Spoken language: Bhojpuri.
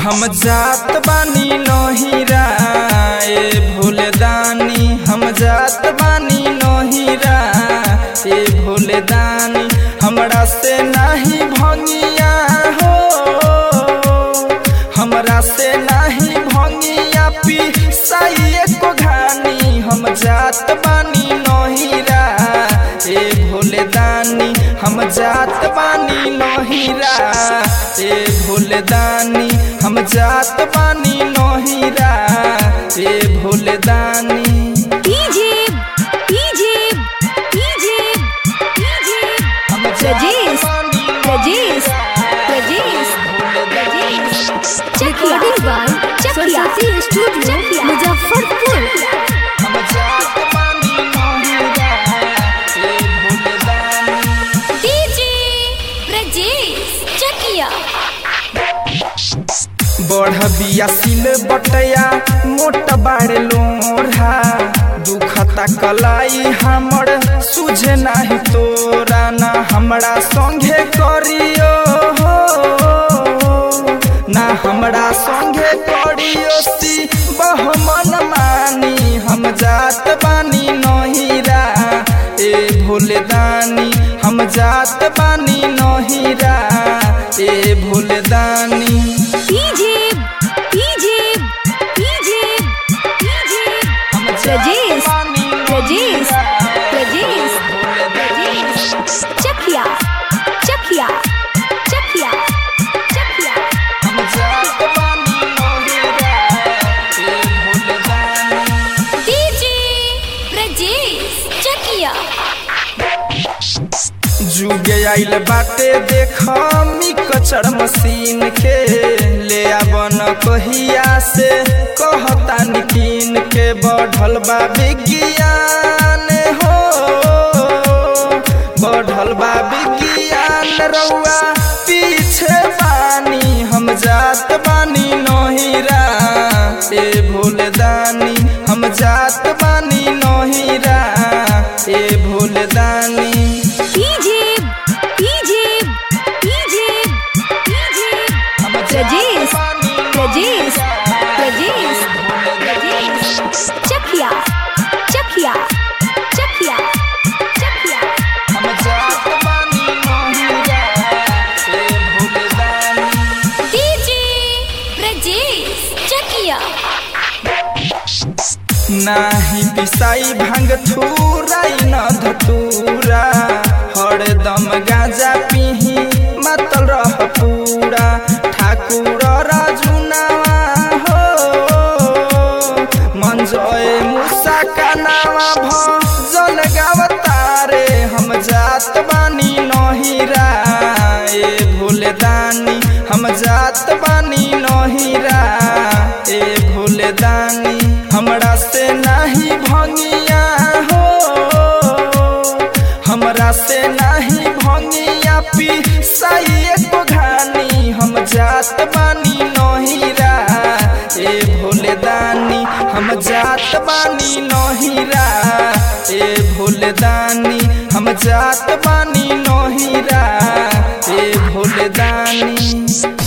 हम जात बानी नहिरा ए भोले दानी हम जात बानी नहिरा ए भोले दानी हमरा से नाही भंगिया हो हमरा से नाही भंगिया पी साइए को घानी हम जात बानी नहिरा ए भोले दानी हम जात बानी नहिरा ए भोले दानी हम जात बानी नहिरा ए भोले दानी डीजे डीजे डीजे डीजे हम रजेश, बानी Rajesh, Rajesh, Rajesh recording by Saraswati studio Muzaffarpur हम जात बानी नहिरा ए भोले दानी डीजे ब्रजेश चकिया बढ़ बिया सिल बटया मोट बाड़े लोढ़ा दुखता कलाई हमर सुझे नाही तोरा ना हमरा संगे करियो हो ना हमरा संगे करियो सी बहमन मानी हम जात बानी नहिरा ए भोले दानी हम जात बानी नहिरा ए भोले दानी डीजे डीजे डीजे डीजे रजेश रजेश रजेश रजेश चकिया चकिया चकिया चकिया हम जात बानी नहिरा ए भोले दानी डीजे ब्रजेश चकिया जुगे आइल बाटे देख मी कचर मशीन के ले आवन कहिया से कहता निकीन के बढ़ल बा विज्ञान हो बढ़ल बा विज्ञान रउआ पीछे बानी हम जात बानी नहिरा ए भोले दानी हम जात बानी नहिरा ए भोले दानी डीजे डीजे डीजे डीजे रजेश रजेश रजेश रजेश चकिया चकिया चकिया चकिया हम जात बानी नहिरा ए भोले दानी डीजे ब्रजेश चकिया नाही पिसाई भांग थूराई न धतूरा हरदम गाजा पिही मतल रह पूरा ठाकुर राजुनावा हो मंजय मुसा का नावा भजन गावतारे हम जात बानी नहिरा ए भोले दानी हम जात बानी नहिरा ए भोले दानी हमरा से नाही भंगिया हो हमरा से नाही भंगिया पी साइए को घानी हम जात बानी नहिरा ए भोले दानी हम जात बानी नहिरा ए भोले दानी हम जात बानी नहिरा ए भोले दानी